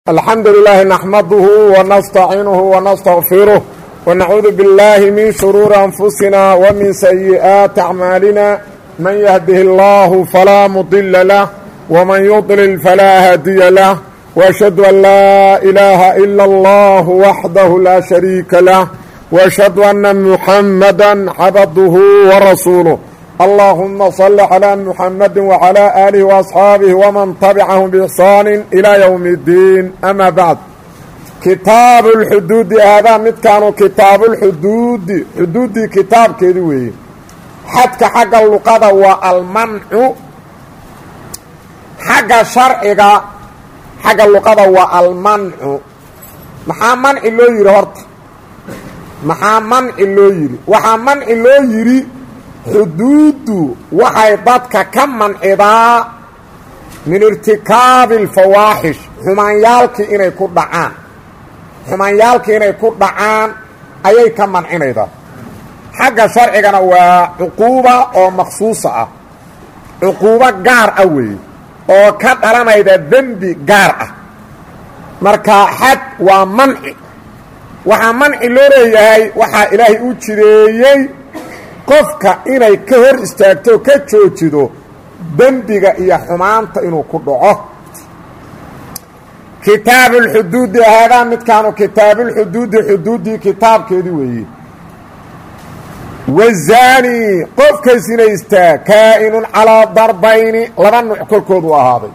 الحمد لله نحمده ونستعينه ونستغفره ونعوذ بالله من شرور أنفسنا ومن سيئات أعمالنا من يهده الله فلا مضل له ومن يضلل فلا هادي له وأشهد أن لا إله إلا الله وحده لا شريك له وأشهد أن محمدا عبده ورسوله اللهم صل على محمد وعلى آله وأصحاabه ومن تبعهم بإحsaan إلى يوم الدين أmا bعd kitaaب الxduudi haadaa midkaanu kitaaب اlxuduudi xuduudii kitaabkeedi weeye xadka xagga luqada waa almancu xagga sharciga xagga luqada waa almancu maxaa manci loo yihi horta maxaa manci loo yihi waxaa manci loo yidhi xuduuddu waxay dadka ka mancidaa min irtikaabi alfawaaxish xumaanyaalkii inay ku dhacaan xumaanyaalkii inay ku dhacaan ayay ka mancinaydaa xagga sharcigana waa cuquuba oo maksuusa ah cuquubo gaar ah weeye oo ka dhalanayda dembi gaar ah marka xad waa manci waxaa manci loo leeyahay waxaa ilaahay u jideeyey qofka inay ka hor istaagto o ka joojido dembiga iyo xumaanta inuu ku dhaco kitaabu lxuduudi haadaa midkaanu kitaabuulxuduudi xuduuddii kitaabkeedii weeye wazaani qofka sinaystaa kaa'inun calaa darbayni laba nuuc korkoodu ahaaday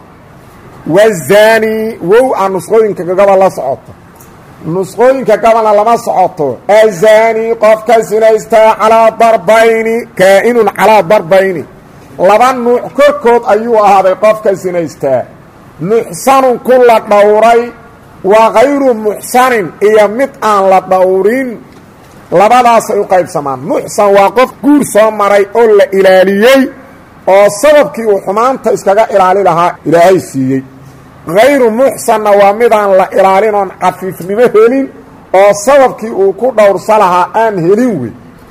wazaani wow aa nusqooyinka gaba la socoto nusqooyinka gabalna lama socoto azaani qofka sinaystaa calaa darbayni kaa'inun calaa darbayni laba nuuc korkood ayuu ahaaday qofka sinaystaa muxsanun ku la dhowray wa kayru muxsanin iyo mid aan la dhowrin labadaasay u qaybsamaan muxsan waa qof guur soo maray oo la ilaaliyey oo sababkii uu xumaanta iskaga ilaali lahaa ilaahay siiyey hayru muxsanna waa midaan la ilaalin oon cafiifnimo helin oo sababkii uu ku dhowrsa lahaa aan helin wey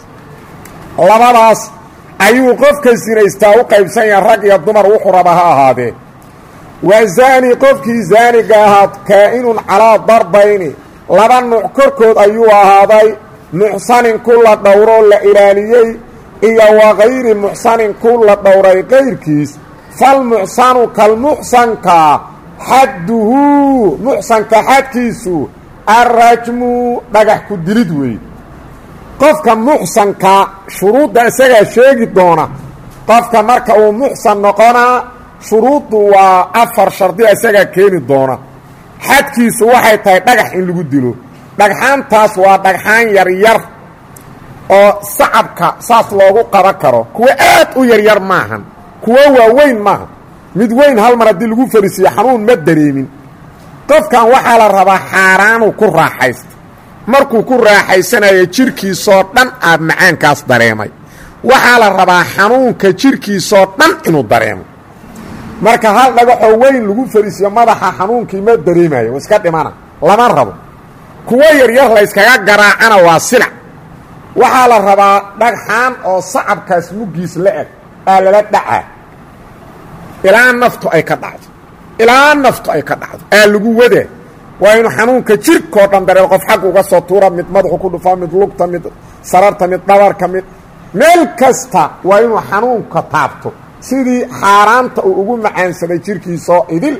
labadaas ayuu qofka sinaystaa u qaybsan yaha rag iyo dumar wuxuu raba ha ahaadee waa zaani qofkii zaaniga ahaad kaa'inun calaa darbayni laba nuuc korkood ayuu ahaaday muxsanin ku la dhowroo la ilaaliyey iyo wa kayri muxsanin ku la dhowray kayrkiis falmuxsanu kalmuxsanka xadduhu muxsanka xadkiisu arrajmu dhagax ku dilid weeye qofka muxsanka shuruudda isagaa sheegi doona qofka marka uu muxsan noqonaa shuruuddu waa afar shardi isagaa keeni doona xadkiisu waxay tahay dhagax in lagu dilo dhagxaantaas waa dhagxaan yaryar oo sacabka saas loogu qaban karo kuwo aad u yaryar maahan kuwo waaweyn maaha mid weyn hal mar haddii lagu fariisiyo xanuun ma dareemin qofkan waxaa la rabaa xaaraanuu ku raaxaysta markuu ku raaxaysanayo jidhkiisoo dhan aad macaankaas dareemay waxaa la rabaa xanuunka jidhkiisoo dhan inuu dareemo marka hal dhagaxoo weyn lagu fariisiyo madaxa xanuunkii ma dareemayo wa iska dhimana lama rabo kuwo yaryar layskaga garaacana waa silac waxaa la rabaa dhagxaan oo sacabkaas muggiis la eg aa lala dhacaa ilaa naftu ay ka dhacdo ilaa naftu ay ka dhacdo aa lagu wadaa waa inuu xanuunka jirkoo dhan dareemo qof xagga uga soo tuura mid madaxu ku dhufaa mid lugta mid sararta mid dhabarka mid meel kasta waa inuu xanuunka taabto sidii xaaraanta uu ugu macaansaday jirkiisoo idil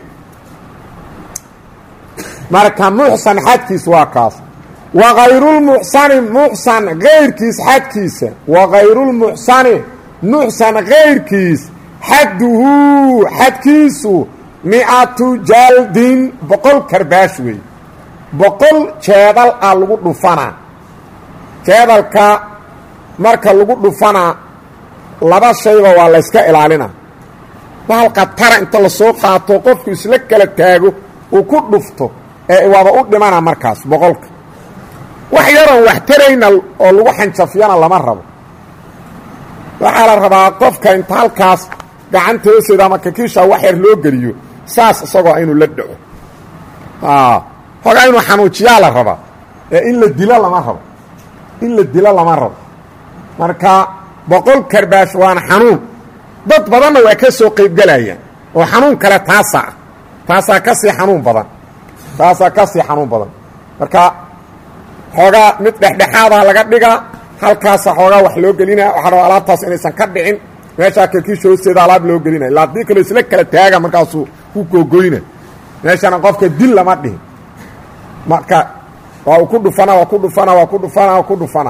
marka muxsan xadkiis waa kaas wa kayrulmuxsani muxsan kayrkiis xadkiisa wa kayrulmuxsani muxsan kayrkiis xadduhu xadkiisu mi-atu jaaldin boqol karbaash wey boqol jeedal ah lagu dhufanaa jeedalka marka lagu dhufanaa laba shayba waa layska ilaalina bahalka tara inta lasoo qaato qofku isla kala taago uu ku dhufto ee waaba u dhimana markaas boqolka wax yaroon wax tarayna oo lagu xanjafyana lama rabo waxaa la rabaa qofka inta halkaas gacanta hooseeda ama kakiisha wax yar loo geliyo saas isagoo inuu la dhaco hogaa inuu xanuujiyaa la rabaa ee in la dilo lama rabo in la dilo lama rabo marka boqol karbaash waana xanuun dad badanna waa ka soo qaybgelayaan oo xanuun kale taasaa taasaa ka sii xanuun badan taasaa ka sii xanuun badan marka xoogaa mid dhexdhexaadaha laga dhigaa halkaasa xoogaa wax loo gelina waxaa raba alaabtaas inaysan ka dhicin meeshaa kalkiisha hoosteeda alaab loo gelinaya ila haddii kaloo isla kala taaga markaasuu ku googoyna meeshana qofka dil lama dhihin marka waa uu ku dhufana waa ku dhufana waa ku dhufana waa ku dhufana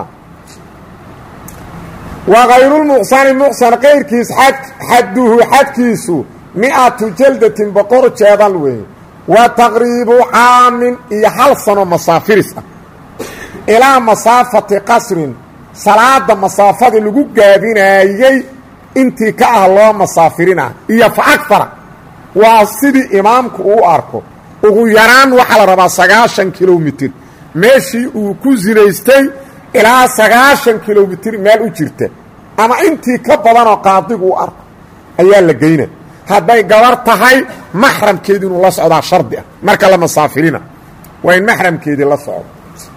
wa kayrulmuxsani muxsan kayrkiis xad xadduhu xadkiisu mi-atu jaldatin boqor jeedal weeye wa taqriibu caamin iyo hal sano masaafiris ah ilaa masaafati qasrin salaada masaafada lagu gaabinaayey intii ka ah loo masaafirina iyo fa agfara waa sidii imaamku uu arko ugu yaraan waxaa la rabaa sagaashan kilomitir meeshii uu ku sinaystay ilaa sagaashan kilomitir meel u jirta ama intii ka badanoo qaadigu u arko ayaa la geyna hadday gabar tahay maxramkeedii inuu la socdaa shardi ah marka la masaafirina waa in maxramkeedii la socdo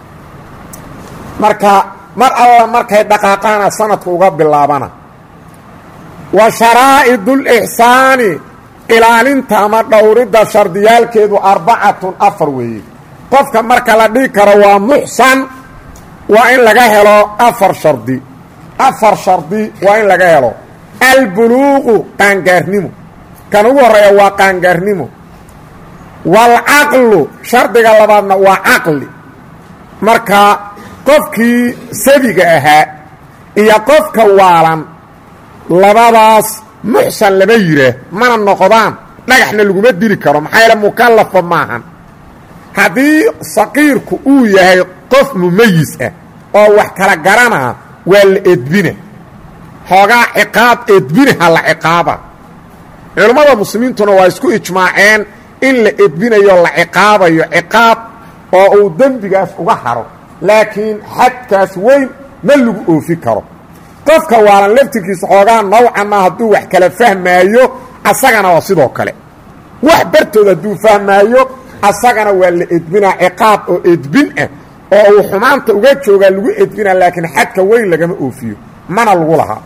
marka mar alla markay dhaqaaqaana sanadka uga bilaabana wa sharaa'idulixsaani ilaalinta ama dhowridda shardiyaalkeedu arbacatun afar weeye qofka marka la dhigi karo waa muxsan waa in laga helo afar shardi afar shardi waa in laga helo albuluuqu qaangaarnimo kan ugu horreeya waa qaangaarnimo waalcaqlu shardiga labaadna waa caqli marka qofkii sabiga ahaa iyo qofka waalan labadaas muxsan lama yiraa mana noqdaan dhagaxna laguma dili karo maxaa yaele mukallafa maahan haddii saqiirku uu yahay qof mumayis ah oo wax kala garanaa waa la edbina xoogaa ciqaab edbinaha la ciqaaba culammada muslimiintuna waa isku ijmaaceen in la edbinayo la ciqaabayo ciqaab oo uu dembigaas uga haro laakiin xadkaas weyn ma lagu oofi karo qofka waalan laftirkiisa xoogaa nawcan ma hadduu wax kala fahmaayo asagana waa sidoo kale wax bartood hadduu fahmaayo asagana waa la edbinaa ciqaab oo edbin ah oo uu xumaanta uga joogaa lagu edbinaa laakiin xadka weyn lagama oofiyo mana lagu lahaa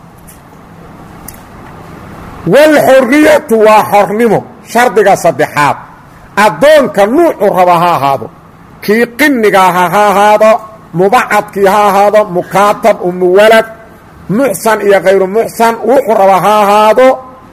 walxorriyatu waa xornimo shardiga saddexaad addoonka nuucu raba ha ahaado kii qinnigaah ha ahaado mubacadkii ha ahaado mukaatab umuwalad muxsan iyo khayru muxsan wuxuu raba ha ahaado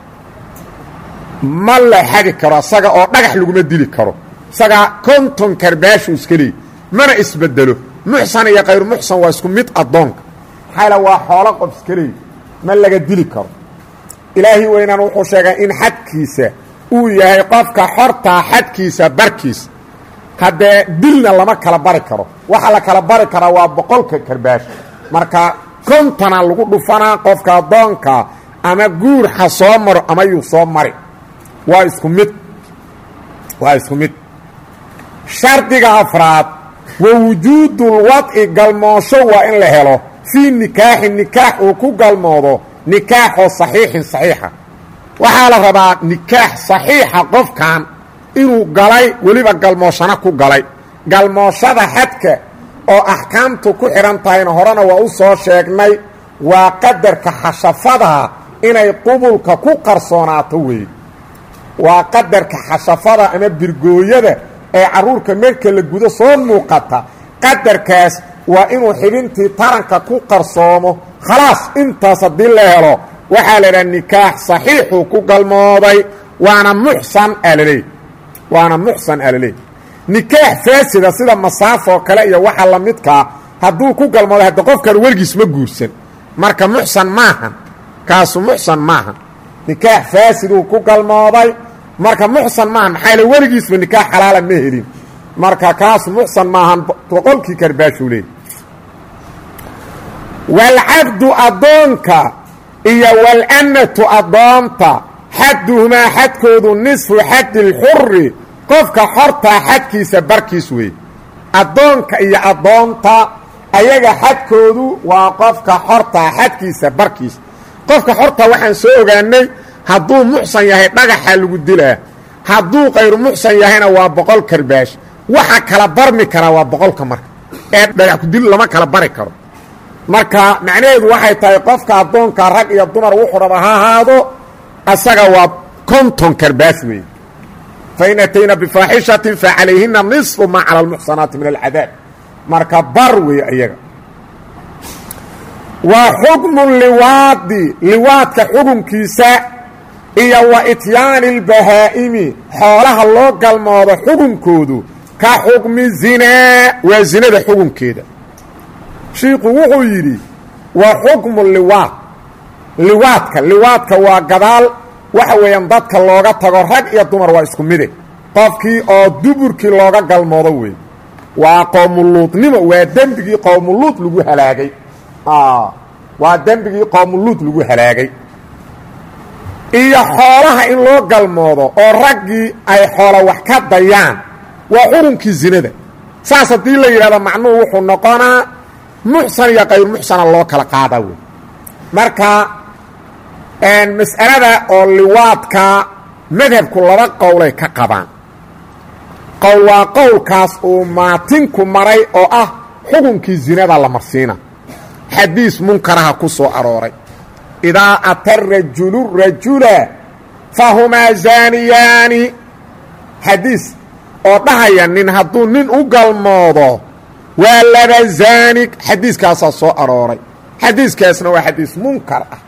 ma la xadi karo isaga oo dhagax laguma dili karo isagaa konton karbaashuu iska leey mana isbedelo muxsan iyo khayru muxsan waa isku mid addoonka maxayla waa xoolo qof iska leey ma laga dili karo ilaahi weynaan wuxuu sheegay in xadkiisa uu yahay qofka xortaa xadkiisa barkiisa haddee dilna lama kala bari karo waxa la kala bari karaa waa boqolka karbaash marka kontona lagu dhufanaa qofka addoonka ama guur ha soo maro ama yuu soo mari waa isku mid waa isku mid shardiga afraad wa wujuudulwadci galmoosho waa in la helo fii nikaaxin nikaax uu ku galmoodo nikaaxoo saxiixin saxiixa waxaa la rabaa nikaax saxiixa qofkan inuu galay weliba galmooshana ku galay galmooshada xadka oo axkaamtu ku xidhan tahayna horena waa u soo sheegnay waa qadarka xashafada inay qubulka ku qarsoonaato weeye waa qadarka xashafada ama birgooyada ee carruurka marka la gudo soo muuqata qadarkaas waa inuu xibintii taranka ku qarsoomo khalaas intaas haddii la helo waxaa la idhaha nikaax saxiixuu ku galmooday waana muxsan alaleey waana muxsan alaleey nikaax faasida sida masaafoo kale iyo waxa la midkaa hadduu ku galmooday hadda qofkan weligiis ma guursan marka muxsan maahan kaasu muxsan maahan nikaax faasiduu ku galmooday marka muxsan maahan maxaa yale weligiisba nikaax xalaala ma helin marka kaasu muxsan maahan boqolkii karbaashuu leey walcabdu addoonka iyo walanatu addoonta xadduhumaa xadkoodu nisfu xaddi lxuri qofka xortaa xadkiisa barkiis weeye addoonka iyo addoonta ayaga xadkoodu waa qofka xortaa xadkiisa barkiis qofka xortaa waxaan soo ogaanay hadduu muxsan yahay dhagaxa lagu dilaa hadduu kayru muxsan yahayna waa boqol karbaash waxa kala barmi karaa waa boqolka marka ee dhagax kudil lama kala bari karo marka macnaheedu waxay tahay qofka addoonka rag iyo dumar wuxuu raba ha ahaado asaga waa konton karbaash weeye fain atayna bifaaxishatin facalayhina niصfu maa cala almuxsanaati min alcadaab marka bar weeye iyaga waa xukmu liwaadi liwaadka xukunkiisa iyo wa ityaani اlbahaa'imi xoolaha loo galmoodo xukunkoodu ka xukmi zinaa waa zinada xukunkeeda shiiku wuxuu yidhi waa xukmu liwaad liwaadka liwaadka waa gadaal waxa weeyaan dadka looga tago rag iyo dumar waa isku mide qofkii oo duburkii looga galmoodo wey waa qowmuluudnimo waa dembigii qowmuluud lagu halaagay waa dembigii qowmuluud lagu halaagay iyo xoolaha in loo galmoodo oo raggii ay xoola wax ka dayaan waa xukunkii zinada saas haddii la yidhahdo macnuhu wuxuu noqonaa muxsan iyo kayr muxsana loo kala qaadaa wey marka mas'alada oo liwaadka madhabku laba qowlay ka qabaan qowl waa qowlkaas uu maatinku maray oo ah xukunkii zinada la marsiina xadiis munkaraha ku soo arooray idaa ata rajulu rajula fahumaa zaaniyaani xadiis oo dhahaya nin hadduu nin u galmoodo waa laba zaanig xadiiskaasaa soo arooray xadiiskaasna waa xadiis munkar ah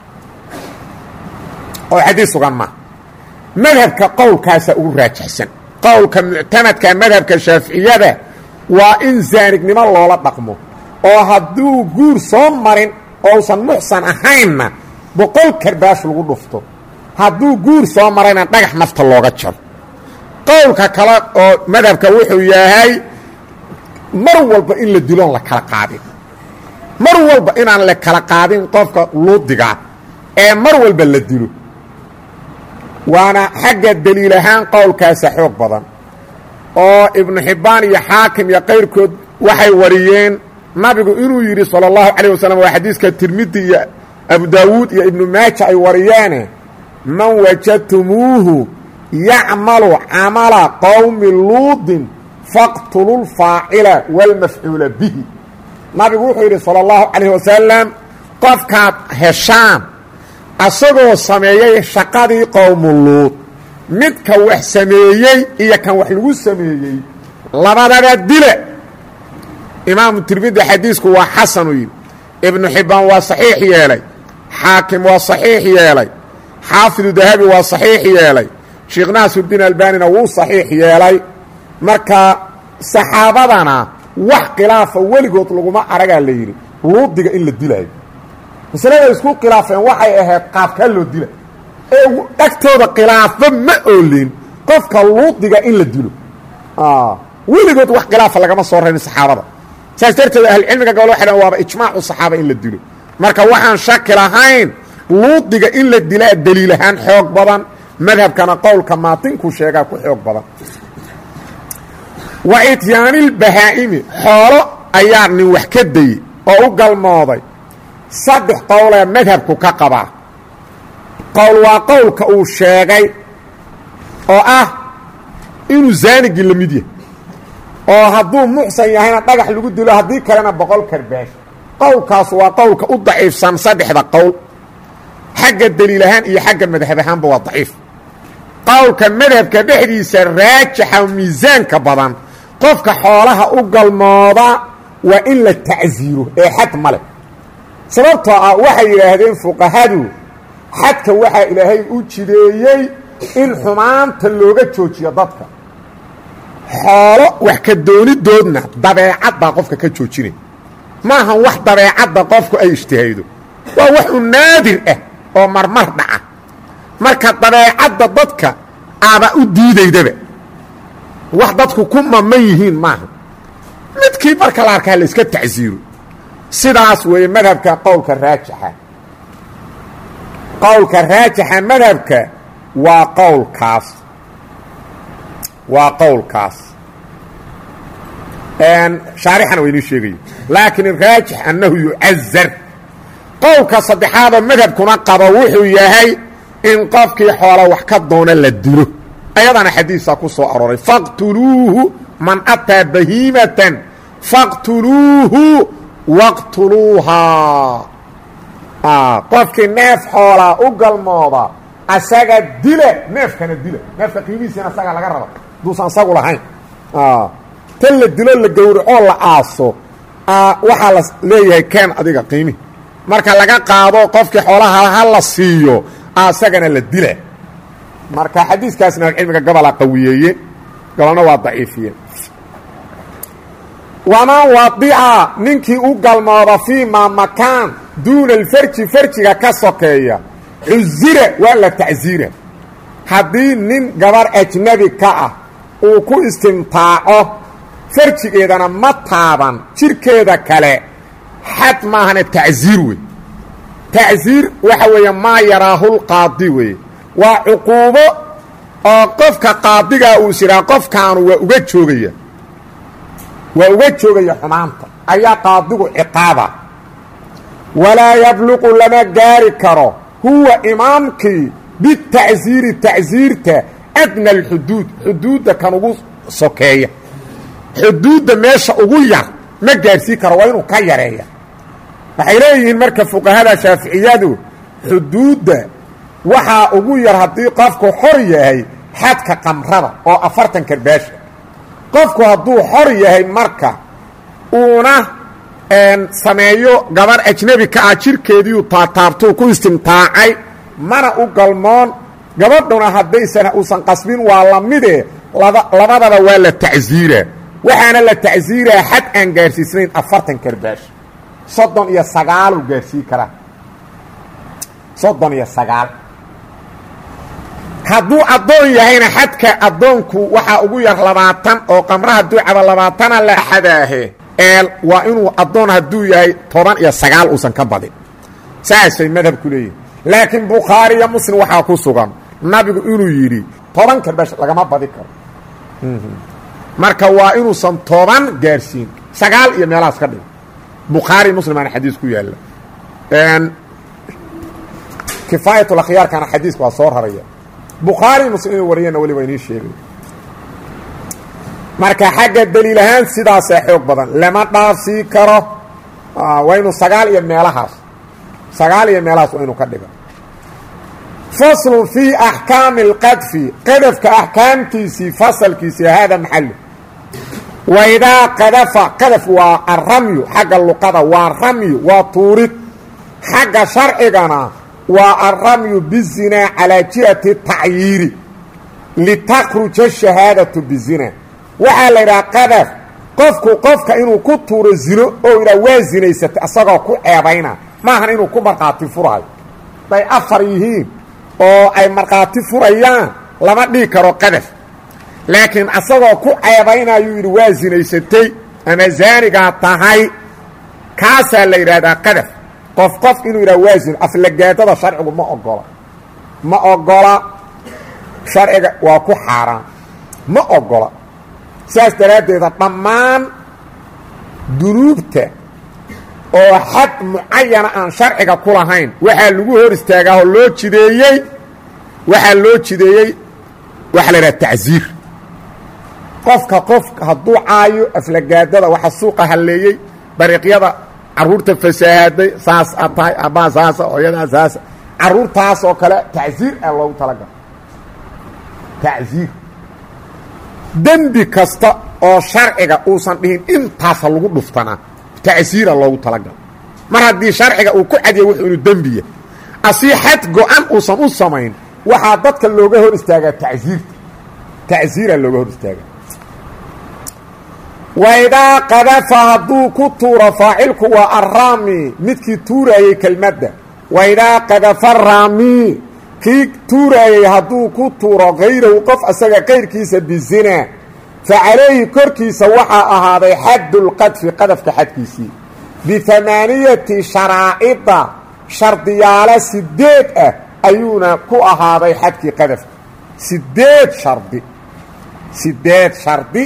oo xadiis sugan maa madhabka qowlkaasaa ugu raajixsan qowlka muctamadka madhabka shaaficiyada waa in zaanignimo loola dhaqmo oo hadduu guur soo marin ousan muxsan ahaynna boqol karbaash lagu dhufto hadduu guur soo marayna dhagax nafta looga jaro qowlka kale oo madhabka wuxuu yahay mar walba in la diloon la kala qaadin mar walba inaan la kala qaadin qofka luudigaa ee mar walba la dilo waana xagga deliil ahaan qowlkaasa xoog badan oo ibnu xibbaan iyo xaakim iyo kayrkood waxay wariyeen nabigu inuu yidhi salى اllahu calayه wasalam waa xadiiska tirmidi iyo abu daawuud iyo ibnu maaja ay wariyeene man wajadtumuuhu yacmalu camala qowmi luudin faqtulu lfaacila wاlmafcuula bihi nabigu wuxuu yidhi salى اllahu calayh wasalam qofkaad heshaan asagoo sameeyey shaqadii qowmu luud midka wax sameeyey iyo kan wax lagu sameeyey labadaba dile imaamu tirmidi xadiisku waa xasanuu yidhi ibnu xibbaan waa saxiix yeelay xaakim waa saxiix yeelay xaafidu dahabi waa saxiix yeelay sheekh naasirdiin albanina wuu saxiix yeelay marka saxaabadana wax khilaafa weligood laguma aragaa la yidhi luudiga in la dilaayo masalada isku khilaafeen waxay ahayd qaabkaa loo dila ee dhagtooda khilaafo ma oolin qofka luudiga in la dilo weligood wax khilaafa lagama soo rarin saxaabada saas darteed ahlucilmiga gobol waxay dhan waaba ijmaacu saxaaba in la dilo marka waxaan shaki lahayn luudiga in la dilaa deliil ahaan xoog badan madhabkana qowlka maatinku sheegaa ku xoog badan wa ityaanilbahaa'imi xoolo ayaa nin wax ka dayey oo u galmooday saddex qowlee madhabku ka qabaa qowl waa qowlka uu sheegay oo ah inuu zaanigii la mid yahay oo hadduu muxsan yahayna dhagax lagu dilo haddii kalena boqol karbaash qowlkaas waa qowlka u daciifsan saddexda qowl xagga deliil ahaan iyo xagga madhab ahaanba waa daciif qowlka madhabka dhexdiisa raajaxa miisaanka badan qofka xoolaha u galmooda waa in la tacsiiro ee xad ma leh sababtoo ah waxay yidhaahdeen fuqahadu xadka waxaa ilaahay u jideeyey in xumaanta looga joojiyo dadka xoolo wax ka doonidoodna dabeecadbaa qofka ka joojinay maahan wax dabeecadda qofku ay ijtihaydo waa wax u naadir ah oo marmar dhaca marka dabeecadda dadka aaba u diidaydaba wax dadku ku maman yihiin maaha midkii marka la arkaa la iska tacsiiro sidaas weeye madhabka qowlka raajixa qowlka raajixa madhabka waa qowlkaas waa qowlkaas shaarixana waa inii sheegaya laakiin raajix annahu yucazar qowlka saddexaadoo madhabkuna qabo wuxuu yahay in qofkii xoola wax ka doona la dilo ayadana xadiisaa ku soo arooray faqtuluuhu man ataa bahiimatan faqtuluuhu waqtuluuhaa qofkii neef xoolaa u galmooda asaga dila neefkana dila neefka qiimihiisina asaga laga raba duusan isagu lahayn tan la dilo la gowracoo la aaso waxaa la leeyahay keen adiga qiimi marka laga qaado qofkii xoolaha ha la siiyo asagana la dila marka xadiiskaasna cilmiga gabola qawiyeeye gabolna waa daciifiye waman wadica ninkii u galmooda fii maa makaan duuna alfarji farjiga ka sokeeya cusira waa la tacsiira haddii nin gabar ajnabi ka ah uu ku istimtaaco farjigeedana ma taaban jirkeeda kale xad maahana tacsiir wey tacsiir waxa weeye maa yaraahulqaadi weye waa cuquubo oo qofka qaadigaa uu siraa qofkaanu waa uga joogaya waa uga joogaya xumaanta ayaa qaadigu ciqaaba walaa yabluqu lama gaari karo huwa imaamkii bitacsiiri tacsiirta adna alxuduud xuduudda kan ugu sokeeya xuduudda meesha ugu yar ma gaarhsii karo waa inuu ka yareeya waxay leeyihiin marka fuqahada shaaficiyadu xuduudda waxaa ugu yar haddii qofku xor yahay xadka qamrada oo afartan karbaasha qofku hadduu xor yahay marka uuna sameeyo gabar ajnebi ka ah jirkeediiu taataabtuu ku istimtaacay mana u galmoon gabadhuna haddaysan uusan qasbin waa la mide labadaba waa la tacsiira waxaana la tacsiiraa xad aan gaarsiisnayn afartan karbaash soddon iyo sagaaluu gaarsiin karaa soddon iyo sagaal hadduu addoon yahayna xadka addoonku waxaa ugu yar labaatan oo qamra hadduu cabo labaatana la xadaahe eel waa inuu addoon hadduu yahay toban iyo sagaal uusan ka badin saasay madhabku leeyihin laakiin bukhaari iyo muslim waxaa ku sugan nabigu inuu yidhi toban karbash lagama badi karo marka waa inuusan toban gaarsiin sagaal iyo meelahaas ka dhigo bukhaari muslimaana xadiis ku yaalla kifaayatulakhyaarkana xadiiska waa soo raraya bukhaari muslim inuu wariyana weli waa inii sheegay marka xagga daliil ahaan sidaasaa xoog badan lama dhaafsii karo waa inuu sagaal iyo meelahaas sagaal iyo meelahaas waa inuu ka dhigo faslun fii axkaami اlqadfi qadafka axkaamtiisii fasalkiisii hada maxalu waidaa qadafa qadaf waa aramyu xagga luqada waa ramyu waa tuurid xagga sharcigana waa alramyu bizinaa calaa jihati tacyiiri litakruja shahaadatu bizina waxaa la yidhaha qadaf qofku qofka inuu ku tuuro zino oo idhaa waa zinaysatay asagoo ku ceebayna maahan inuu ku markhaati furaayo day afar yihiin oo ay markhaati furayaan lama dhihi karo qadaf laakiin asagoo ku ceebaynayuu yidhi waa zinaysatay ama zaanigaa tahay kaasaa la yidhaahdaa qadaf qof qof inuu yidhaha waa zino aflagaadada sharcigu ma ogola ma ogola sharciga waa ku xaaraan ma ogola saas daraaddeeda dhammaan dunuubta oo xad mucayana aan sharciga ku lahayn waxaa lagu hor istaagaahoo loo jideeyey waxaa loo jideeyey waxaa la idhaha tacsiir qofka qof hadduu caayo aflagaadada waxa suuqa halleeyey dariiqyada carruurta fasaahaday saas a tahay abbaa saasa hooyadaa saasa carruurtaas oo kale tacsiir aa loogu talagalo tacsiir dembi kasta oo sharciga uusan dhihin intaasa lagu dhuftanaa tacsiira loogu talagalo mar haddii sharciga uu ku cadiya wuxuu inu dembiya asii xad go-an uusan u samayn waxaa dadka looga hor istaagaa tacsiirta tacsiiraa looga hor istaagaa waidaa qadafa hadduu ku tuuro faacilku waa arraami midkii tuuraayey kelmadda waidaa qadafa raami kii tuuraayey hadduu ku tuuro kayrahu qof asaga kayrkiisa bizina fa calayhi korkiisa waxaa ahaaday xaddulqadfi qadafka xadkiisii biamaaniyati sharaa'ida shardiyaalo sideed ah ayuuna ku ahaaday xadkii qadafka sideed shardi sideed shardi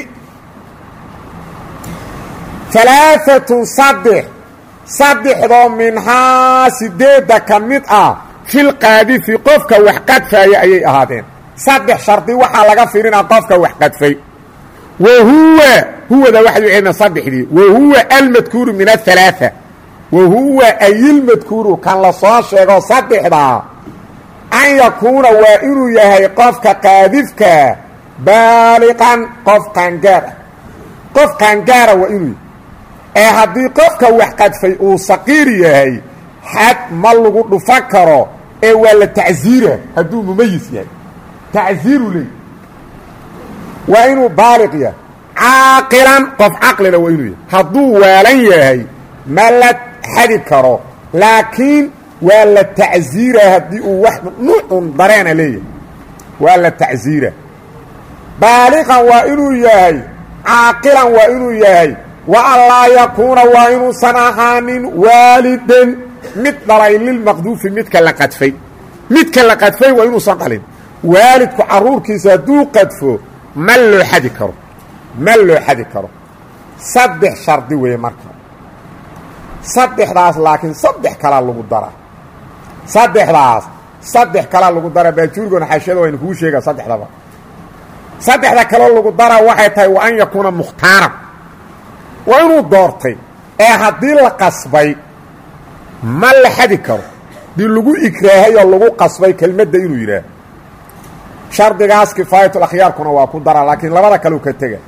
alaaatun saddex saddexdoo minhaa sideedda ka mid ah filqaadifi qofka wax qadfaaya ayay ahaadeen saddex shardi waxaa laga firinaa qofka wax qadfay wa huwa huwada waxay celina saddexdii wa huwa almadkuuru min ahalaaثa wa huwa ayilmadkuuru kan la soo sheego saddexdaa an yakuuna waa inuu yahay qofka qaadifka baaliqan qof qaangaar ah qof qaangaara waa inuu yahy ee haddii qofka wax qadfay uu saqiir yahay xad ma lagu dhufan karo ee waa la tacsiira hadduu mumayis yahay tacsiiru leey waa inuu baaliq yahay caaqilan qof caqlina waa inuu yahay hadduu waalan yahay ma la xadi karo laakiin waa la tacsiira haddii uu wax nuucun dareena leeyahay waa la tacsiira baaliqan waa inuu yahay caaqilan waa inuu yahay wa an laa yakuuna waa inuusan ahaanin waalidan mid dhalay lilmaqduufi midka la qadfay midka la qadfay waa inuusan dhalin waalidku carruurkiisa hadduu qadfo ma loo xadi karo ma loo xadi karo saddex shardi weeye marka saddexdaas laakiin saddex kalaa lagu daraa saddexdaas saddex kalaa lagu daraa baajuurigona xaashiyada waynu kuu sheegaa saddexdaba saddexda kaloo lagu daraa waxay tahay wa an yakuuna mukhtaaran waa inuu doortay ee haddii la qasbay ma la xadi karo dii lagu ikraahay oo lagu qasbay kelmadda inuu yidhaah shardigaas kifaayatul akhyaarkuna waa ku daraa laakiin labada kaleu ka tega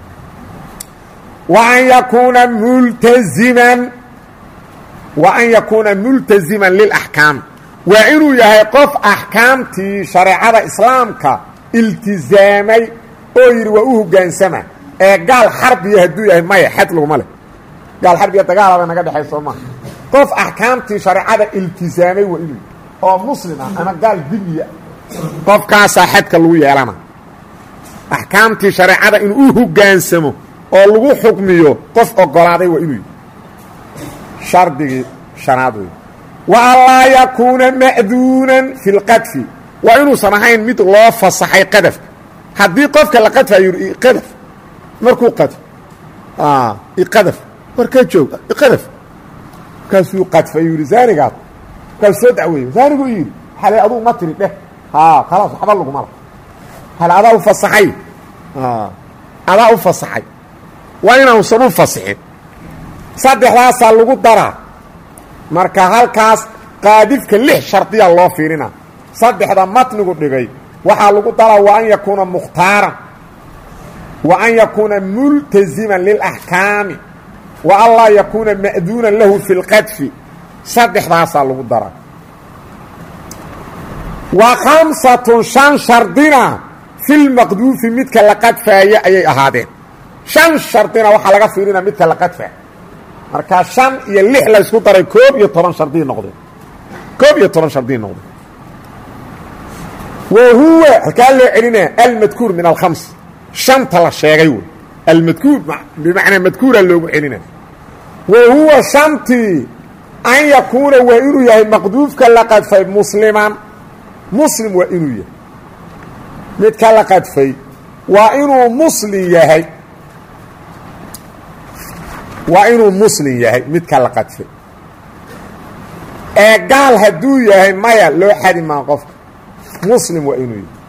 wa an yakuuna multaziman wa an yakuuna multaziman lilaxkaam waa inuu yahay qof axkaamtii shareecada islaamka iltizaamay oo yidhi waa u hoggaansama ee gaal xarbiya hadduu yahay maya xad laguma leh gaal xarbiya dagaalaba naga dhexay soo maha qof axkaamtii shareecada iltizaamay waa inuu oo muslim ah ama gaal dimiya qofkaasaa xadka lagu yeelana axkaamtii shareecada inuu u hoggaansamo oo lagu xukmiyo qof ogolaaday waa inuu shardigii shanaad wey wa an laa yakuuna ma'duunan fi lqadfi waa inuusan ahayn mid loo fasaxay qadafka haddii qofka la qadfayo yidhi iqadaf markuu qadf iqadaf warkaa jooga iqadaf markaasuu qadfay yidhi zaanigaad markaasuu soo dacweeye zaaniguu yidhi xale aduu ma tiri dheh haa khalaas waxba laguma la hale adaa u fasaxay adaa u fasaxay waa inaanusan u fasixin saddexdaasaa lagu daraa marka halkaas qaadifka lix shardiya loo fiirina saddexda matnigu dhigay waxaa lagu daraa wa an yakuuna mukhtaaran wa an yakuuna multaziman lilaxkaami wa an laa yakuuna ma'duunan lahu fi lqadfi saddexdaasaa lagu daraa wa khamsatun shan shardina filmaqduufi midka la qadfaaya ayay ahaadeen shan shardina waxaa laga fiirina midka la qadfaa markaa shan iyo lix laysku daray koob iyo toban shardii noqdeen koob iyo toban shardii noqdeen wa huwa halkaa loo celinaya almadkuur min alkhams shanta la sheegay wey almadkuur bimacnaa madkuura loogu celinaya wa huwa shantii an yakuuna waa inuu yahay maqduufka la qadfay musliman muslim waa inuu yahay midka la qadfay waa inuu muslim yahay waa inuu muslim yahay midka la qadfay ee gaal hadduu yahay maya loo xadi maa qofka muslim waa inuu yahay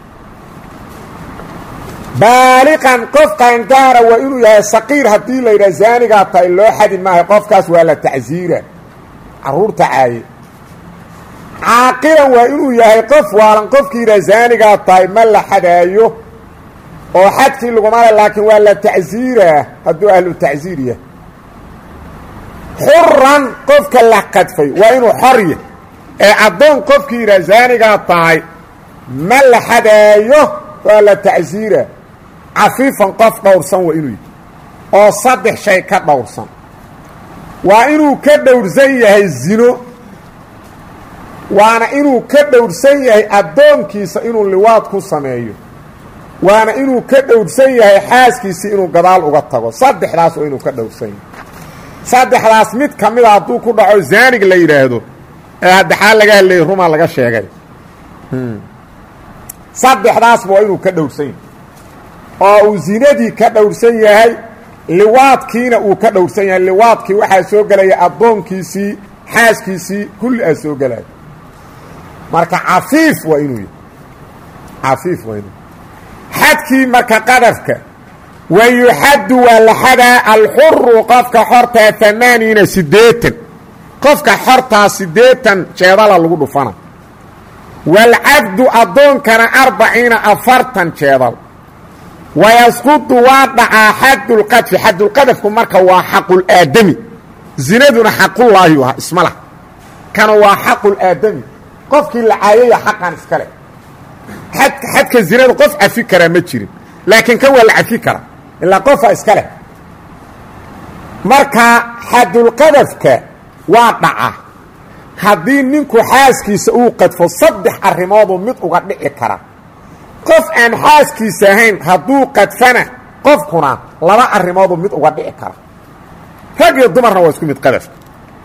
baaliqan qof qaangaara waa inuu yahay saqiir haddii la yidhaha zaanigaa tahay loo xadi maayo qofkaas waa la tacsiira carruurta caaye caaqilan waa inuu yahay qof waalan qofkii yidhaha zaanigaa tahay ma la xadaayo oo xadkii laguma le laakiin waa la tacsiiraa hadduu ahlu tacsiir yahay xuran qofka la qadfay waa inuu xorya ee addoon qofkii yidhaha zaanigaa tahay ma la xadaayo waa la tacsiira cafiifan qof dhowrsan waa inuu yihi oo saddex shay ka dhowrsan waa inuu ka dhowrsan yahay zino waana inuu ka dhowrsan yahay addoonkiisa inuu liwaad ku sameeyo waana inuu ka dhowrsan yahay xaaskiisii inuu gadaal uga tago saddexdaas waa inuu ka dhowrsan yahay saddexdaas mid ka mida hadduu ku dhaco zaanig la yidhaahdo ee haddexaa laga hadlayay rumaa laga sheegay saddexdaasba waa inuu ka dhowrsan yahay oo uu zinadii ka dhowrsan yahay liwaadkiina uu ka dhowrsan yahay liwaadkii waxaa soo gelaya addoonkiisii xaaskiisii kulli aa soo gelaya marka cafiif waa inuu yahay cafiif waa inuu xadkii marka qadafka wa yuxaddu waa la xadaa alxuru qofka xortaa amaaniina siddeetan qofka xortaa siddeetan jeedala lagu dhufana waalcabdu addoonkana arbaciina afartan jeedal wayasqudu waa dhacaa xadulqadfi xadulqadafku marka waa xaqulaadami zinaduna xaqullaahi u ahaa isma lah kana waa xaqulaadami qofkii la caayaya xaqan iska leh xadka xadka zinada qof cafi karaa ma jirin laakiin kan waa la cafi karaa ilaa qofa iska leh marka xadulqadafka waa dhaca haddii ninku xaaskiisa uu qadfo saddex arrimooduu mid uga dhici kara qof aan xaaskiisa ahayn hadduu qadfana qofkuna laba arrimooduu mid uga dhici kara rag iyo dumarna waa isku mid qadafka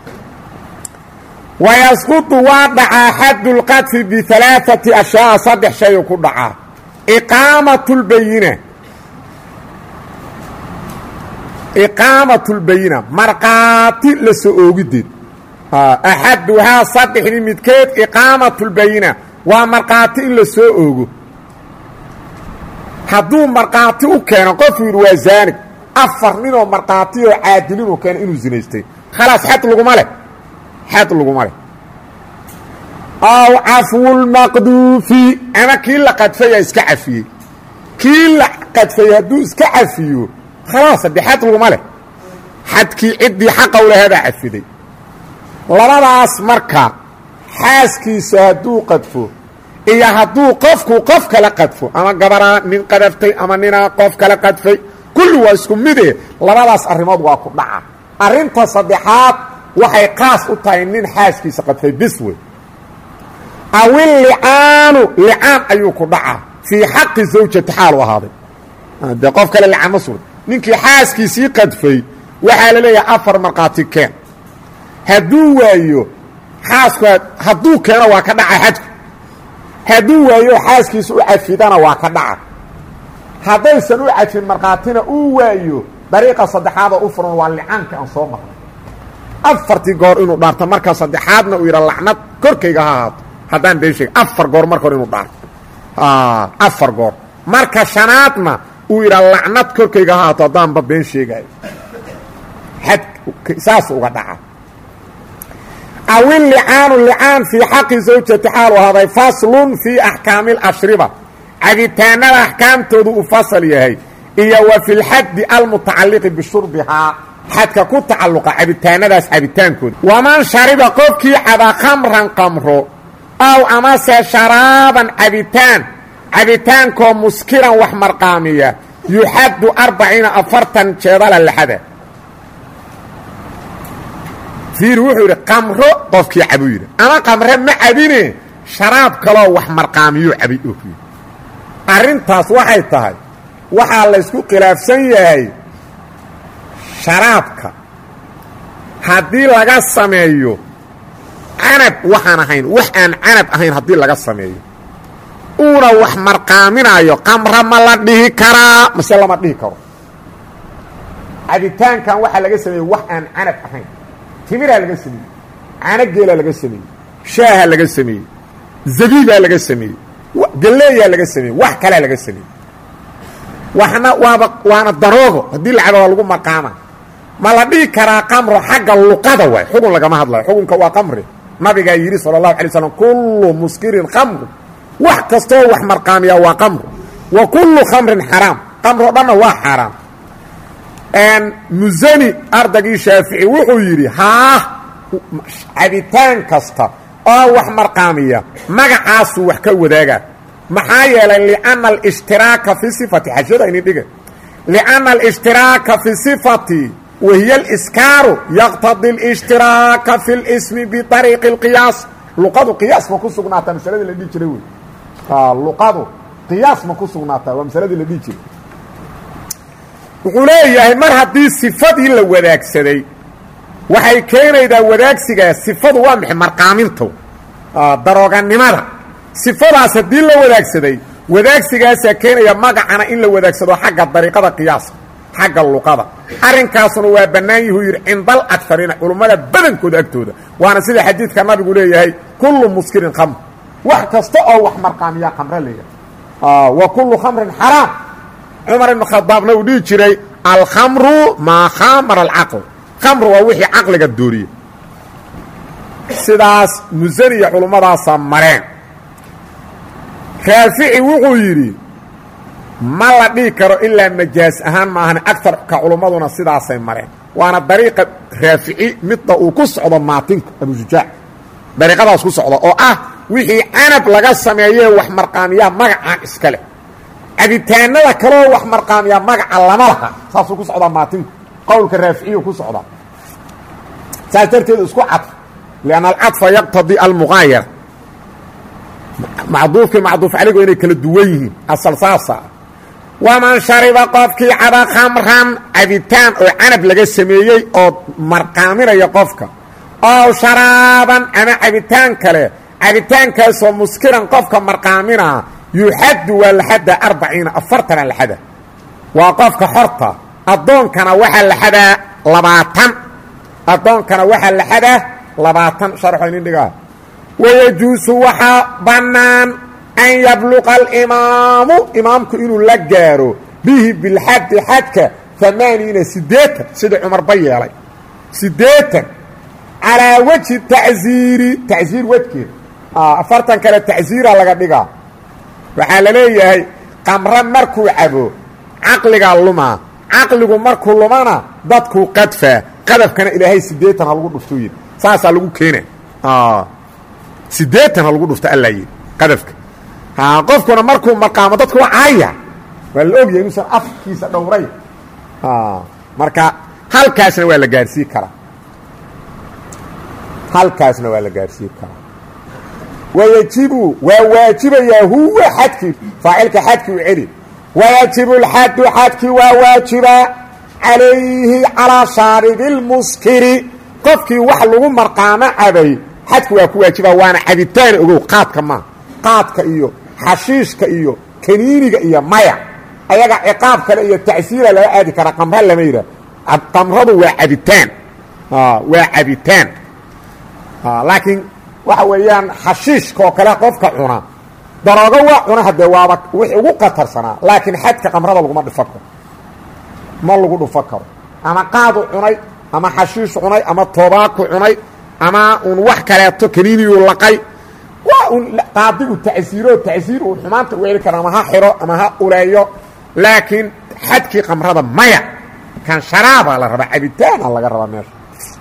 wayasqudu waa dhacaa xadulqadfi bialaaati ashyaa saddex shayu ku dhacaa iqaamat lbayina iqaamat lbayina markhaati la soo oogideed axaduhaa saddexdii midkeed iqaamat lbayina waa markhaati in la soo oogo hadduu markhaati u keeno qofuu yidhi waa zaanig afar ninoo markhaati oo caadilinu keeno inuu zinaystay khalaas xad laguma leh xad laguma leh aw cafwulmaqduufi ama kii la qadfaya iska cafiyey kii la qadfay hadduu iska cafiyo khalaas haddii xad laguma leh xadkii ciddii xaqa u lahaabaa cafiday labadaas marka xaaskiisa hadduu qadfo iyo hadduu qofku qof kala qadfo ama gabaraa nin qadaftay ama ninaa qof kala qadfay kulli waa isku mide labadaas arrimood waa ku dhaca arrinta saddexaad waxay qaas u tahay nin xaaskiisa qadfay bis wey awil licaanu licaan ayuu ku dhacaa fii xaqi zawjati xaalu ahaaday dee qof kale licaan ma sugan ninkii xaaskiisii qadfay waxaa la leeyahay afar markhaati keen hadduu waayo xaasku hadduu keeno waa ka dhaca xadku hadduu waayo xaaskiisa u cafidana waa ka dhaca haddaysan u cafin markhaatina uu waayo dariiqa saddexaadoo u furan waa licaanka aan soo marnay afartii goor inuu dhaarto marka saddexaadna uu yidha lacnad korkayga ha ahaato haddaan been sheega afar goor marka hore inuu dhaarto afar goor marka shanaadna uu yidhaa lacnad korkayga ha ahaato haddaanba been sheegaayo xad saas uga dhaca awil licaanu licaan fii xaqi zawjati xaalu ahaaday faslun fii axkaami alashriba cabitaanada axkaamtoodu uu fasal yahay iyo wa fi lxaddi almutacalliqi bishurbihaa xadka ku tacalluqa cabitaanadaas cabitaankooda waman shariba qofkii caba khamran qamro aw amase sharaaban cabitaan cabitaankoo muskiran wax marqaamiya yuxaddu arbaciina afartan jeedala laxada fiir wuxuu yidhi qamro qofkii cabuu yidhi ama qamre ma cabine sharaab kaloo wax marqaamiyuu cabay oo ku yidhi arrintaas waxay tahay waxaa laysku khilaafsan yahay sharaabka haddii laga sameeyo canab waxaan ahayn wax aan canab ahayn haddii laga sameeyo uuna wax marqaaminayo qamra ma la dhihi karaa mase lama dhihi karo cabitaankan waxaa laga sameeyey wax aan canab ahayn timiraa laga sameeyey caano geelaa laga sameeyey shaaha laga sameeyey zabiibaa laga sameeyey galleeyaa laga sameeyey wax kalea laga sameeyey waxna waaba waana daroogo haddii la cabo waa lagu marqaama ma la dhihi karaa qamro xagga luqada waay xugun lagama hadlayo xugunka waa qamri nabigaa yidhi sala allahu alay slam kullu muskirin khamru wax kastoo wax marqaamiyaa waa qamru wa kullu khamrin xaraam qamroo dhanna waa xaaraam musani ardagii shaafici wuxuu yidhi haah cabitaan kasta oo wax marqaamiya magacaasuu wax ka wadaagaa maxaa yeelay lianna alshtiraaka fi sifati xashada ini dhiga lianna alshtiraaka fi sifati wahiya aliskaaru yaqtadi alshtiraaka fi lismi biariiqi اlqiyaas luqadu qiyaas ma ku sugnaataa masaladii la dhihi jiray wey luqadu qiyaas ma ku sugnaataa waa masaladii la dhihi jiray wuxuu leeyahay mar haddii sifadii la wadaagsaday waxay keenaydaa wadaagsigaa sifadu waa maxay marqaaminta darooganimada sifadaas haddii la wadaagsaday wadaagsigaasaa keenaya magacana in la wadaagsado xagga dariiqada qiyaaska xagga luqada arrinkaasuna waa bannaan yahuu yidhi cindal agariina culummada badankooda agtooda waana sida xadiidka nabigu leeyahay kullu muskirin khamr wax kasta oo wax marqaamiyaa khamre leeyahay wa kullu khamrin xaraam cumar ibn khadaabna uu dhihi jiray alkhamru maa khamara alcaql khamru waa wixii caqliga dooriye sidaas musaniya culummadaasa mareen raafici wuxuu yidhi ma la dhihi karo ilaa majaas ahaan maahan agarka culummaduna sidaasay mareen waana dariiqa raafici midda uu ku socdo maatinka abusujaac dariiqadaas ku socda oo ah wixii canab laga sameeyee wax marqaamiyaa magacaan iska leh cabitaanada kaleo wax marqaamiyaa magaca lama laha saasuu ku socdaa maatinku qowlka raaficiyu ku socdaa saas darteed isku cadf lianna alcadfa yaqtadii almuqaayara macduufkii macduuf caligo inay kala duwan yihiin asal saasa waman shariba qofkii caba khamran cabitaan oo canab laga sameeyey oo marqaaminaya qofka ow sharaaban ama cabitaan kale cabitaankaasoo muskiran qofka marqaaminaa yuxaddu waa laxada arbaciina afartana laxada waa qofka xorta addoonkana waxaa laxadaa labaatan addoonkana waxaa laxadaa labaatan sharxo inin dhigaa wayajuusu waxaa bannaan an yabluqa alimaamu imaamku inuu la gaaro bihi bilxaddi xadka amaaniina siddeetan sidii cumarba yeelay siddeetan calaa wejhi tacsiiri tacsiir wejgeed afartan kale tacsiira laga dhigaa waxaa la leeyahay qamro markuu cabo caqligaa lumaa caqligu markuu lumana dadkuu qadfaa qadafkana ilaahay siddeetan ha lagu dhuftuu yidhi saasaa lagu keena siddeetan ha lagu dhufto allaa yidhi qadafka qofkuna markuu maqaamo dadku waa caaya waa la ogyahay inuusan afkiisa dhowray marka halkaasna waa la gaarsiin karaa halkaasna waa la gaarsiin karaa wayajibu waa waajibayaa huwa xadkii faacilka xadkii u celi wayajibu lxaddu xadkii waa waajibaa calayhi calaa shaaribi اlmuskiri qofkii wax lagu marqaamo cabay xadki waa ku waajibaa waana cabitaan ogow qaadka maa qaadka iyo xashiishka iyo kaniiniga iyo maya ayaga ciqaab kale iyo tacsiira laga aadi karaa qamra lama yidhah qamradu waa cabitaan waa cabitaan laakiin waxa weeyaan xashiishka oo kale qofka cuna daroogo waa cuna haddee waaba wix ugu qatarsanaa laakiin xadka qamrada laguma dhufan karo ma lagu dhufan karo ama qaadu cunay ama xashiish cunay ama toobaaku cunay ama un wax kaleeto kaniiniyuu laqay waa un qaadigu tacsiiro tacsiir uu xumaanta u heli kara ama ha xiro ama ha uleeyo laakiin xadkii qamrada maya kan sharaabaa la rabaa cabitaana laga rabaa meesha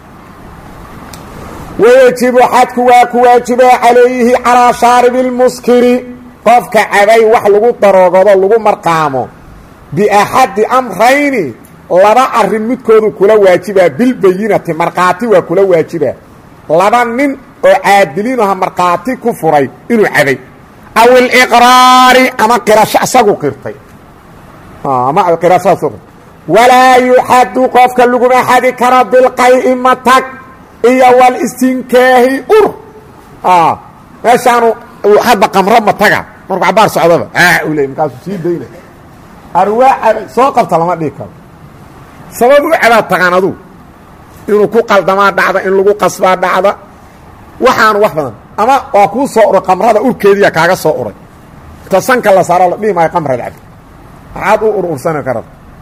wayajibu xadku waa ku waajibaa calayhi calaa shaaribi اlmuskiri qofka cabay wax lagu daroogado lagu marqaamo biaxadi amrayni laba arin midkoodu kula waajibaa bilbayinati markhaati waa kula waajibaa laba nin oo caadiliinaha markhaati ku furay inuu cabay aw iliqraari ama qirasho isagu qirtay ama qirashadaas walaa yuxadu qofka laguma xadi karo bilqay'i matag iyo walistinkaahi ur meeshaanu hadda qamro mataga markuu cabaar socdaba u le markaasuu sii dayna arwaa cabay soo qabta lama dhihi karo sabab u cabaa taqaan aduu inuu ku qaldamaa dhacda in lagu qasbaa dhacda waxaanu wax badan ama waa kuu soo uray qamrada urkeediya kaaga soo uray inta sanka la saaro la dhihi maayo qamrada cabdi maxaad u ur ursani karad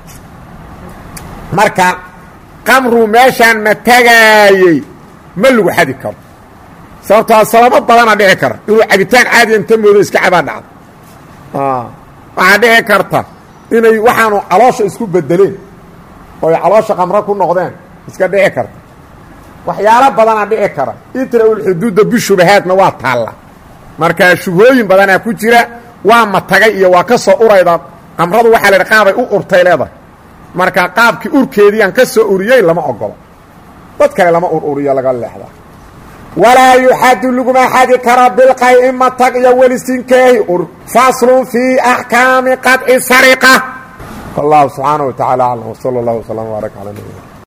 marka qamruu meeshaan ma tagaayey ma lagu xadi karo sababtoo sababo badana dhici kara inuu cabitaan caadiya inta moodo iska cabaa dhacdo waxaa dhici karta inay waxaanu caloosha isku bedeleen oo ay caloosha qamro ku noqdeen iska dhici karta waxyaalo badanaa dhici kara itraulxuduudda bishubahaadna waa taalla marka shubhooyin badanaa ku jira waa matagay iyo waa ka soo urayda qamradu waxaa la qaabay u urtay leedahay marka qaabkii urkeediiaan ka soo uriyey lama ogolo dad kale lama ur uriyo laga leexda walaa yuxadu laguma xadi karo bilqay'i matag iyo welistinkaahi ur faslun fii axkaami qaطci sariqa wallahu subxaanaه wa taعala aclam wsala اllah wslam wbaaraka calى nabina